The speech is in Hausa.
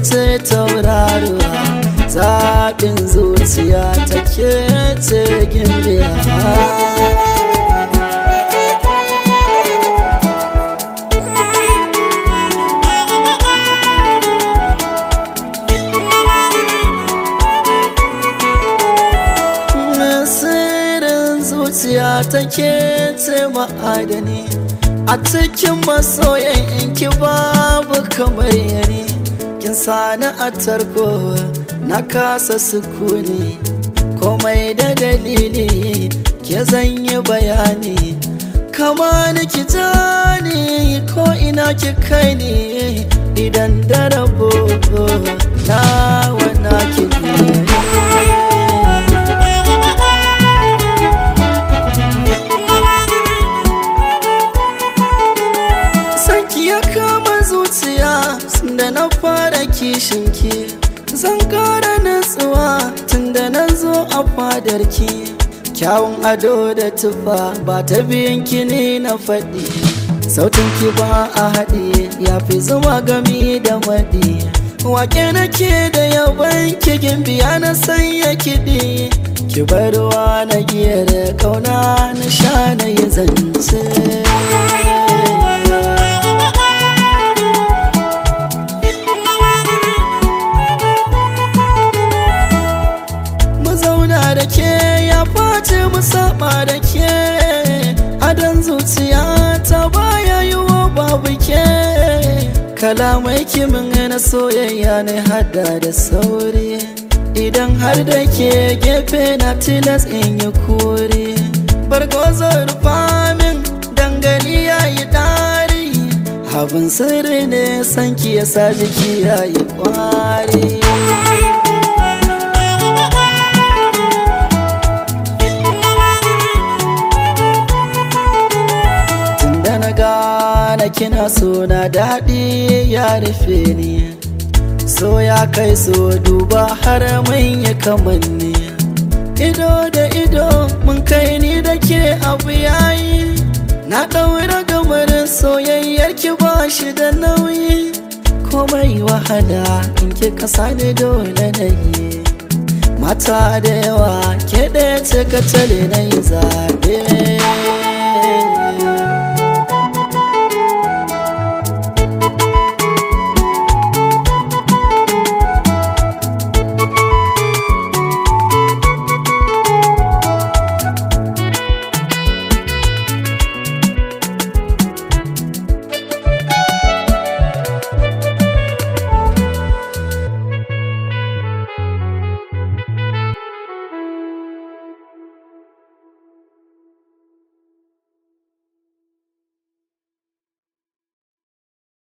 ce tauraruwa zaɓin zuciya ta ke ce gimbiya Nasirin zuciya take ce ma'adani a cikin masoyan inki babu kamar yani kin sani a tarko na kasa sukuni komai da dalili ke zanyi bayani kama ni ki jani ko ina ki kai ni idan da rabo na wana ki Sanki ya kama zuciya da na fara kishinki Zan kara natsuwa tun da na zo a fadarki Kyawun ado da tufa ba ta biyanki ne na faɗi Sautinki ba a haɗe ya fi zuma gami da maɗi Wake nake da yaban kigin biya na sanya kiɗi Ki barwa na giyar kauna na sha na yi zance mu zauna da ke ya face mu saba da ke adon zuciya ta baya yi wa babu ke kalamai kimin na soyayya ne hada da sauri idan har da ke gefe na tilas in yi kuri bargozo rufa min dangali ya yi dari abin sirri ne sanki ya sa jiki ya yi kwari Tunda na gane kina so na daɗi ya rufe ni So ya kai so duba har mun yi kamanni Ido da ido mun kai ni da ke abu yayi Na ɗaura gamarin soyayyar ki ba shi da nauyi Komai wahala in ki kasa da dole na yi Mata da yawa ke ɗaya ce ka tale na yi zaɓe